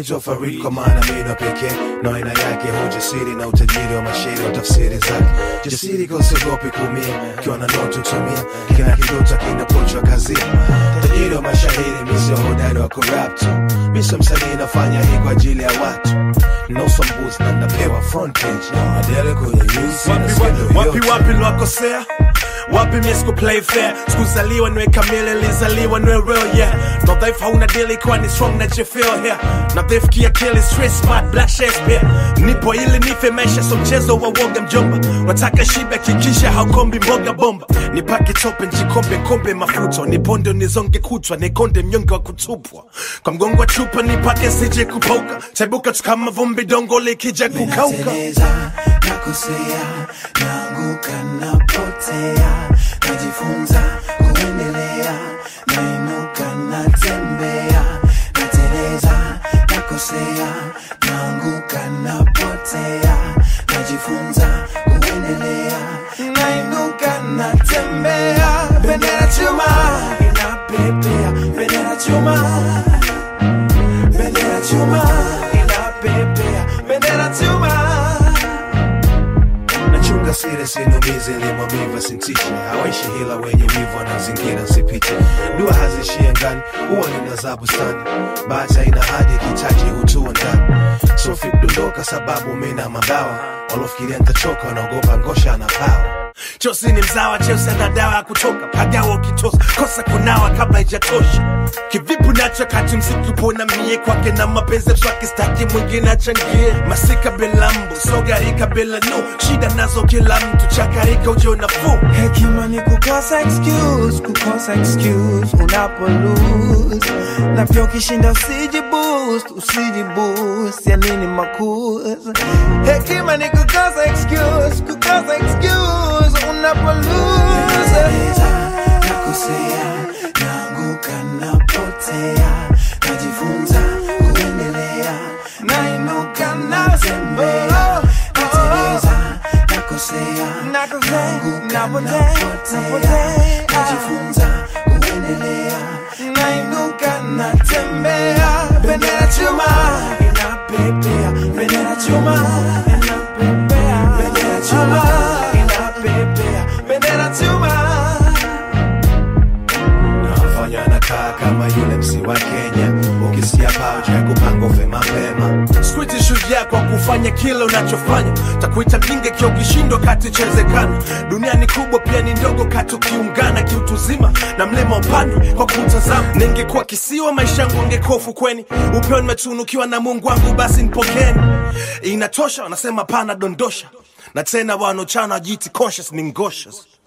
naitwa Farid kwa maana mimi ndo pekee na aina yake hujasiri na utajiri wa mashairi wa tafsiri zake jasiri kwa usiogopi kuumia ukiwa na ndoto tumia kina kidoto kinapochwa kazini tajiri wa mashairi mimi sio hodari wa kurap tu mimi sio msanii nafanya hii kwa ajili ya watu no sambuzi na napewa front page adele kwenye news na wapi, skendo wapi, yote. wapi niwakosea wapi mie siku play fair sikuzaliwa niwe kamili lizaliwa niwe real yeah na dhaifu hauna dili kwa ni strong na jefeel here na dhaifu kiakili stress smart black Shakespeare nipo ili nife maisha so mchezo wa woga mjomba wataka shibe kikisha haukombi mboga bomba nipake tope njikombe kombe mafuta niponde nizonge kutwa nikonde mnyonge wa kutupwa kwa mgongo wa chupa nipake sije kupauka taibuka tu kama vumbi dongo likija kukauka Nateleza, nakosea, naanguka, napotea, najifunza kuendelea, nainuka, natembea, nateleza, nakosea, naanguka, napotea, najifunza kuendelea, nainuka, natembea, bendera chuma inapepea, bendera chuma bendera chuma inapepea bendera chuma nachunga siri sinumizi limwamiva sintishe hawaishi hila wenye wivu wanazingira sipite dua hazishie ngani huwa nina za bustani bahati haina hadi kitaji hutua ndani sofi kudondoka sababu mina mabawa walofikiria ntachoka wanaogopa ngosha na pawa Chosi ni mzawa, Chelsea ana dawa ya kutoka pagawa ukitosa kosa kunawa kabla ijatosha. Kivipi nacho kati mziki upo na mie kwake na mapenzi mswaki staki mwingine achangie masika bila mbu sogarika bila nu shida nazo kila mtu chakarika ujo nafuu hekima ni kukosa excuse kukosa excuse unapo lose na pia ukishinda usiji boost usiji boost ya nini makuza hekima ni kukosa excuse kukosa excuse unapo lose nakosea naanguka napotea najifunza kuendelea nainuka natembea nateleza nakosea naanguka napotea najifunza kuendelea nainuka natembea bendera chuma inapepea bendera chuma inapepea bendera chuma inapepea bendera chuma nafanya nakaa kama yule msi wa kenya ukisikia paucha ya kupanga ufe mapema Squiti shujaa kwa kufanya kile unachofanya, takuita mjinga kio ukishindwa kati chezekana. Dunia ni kubwa pia ni ndogo kati ukiungana kiutuzima na mlima upande kwa kumtazama. Ningekuwa kisiwa maisha yangu ungekuwa ufukweni, upeo nimetunukiwa na Mungu wangu, basi nipokeni. Inatosha, wanasema pana dondosha, na tena wanochana jiti conscious ni ngoshes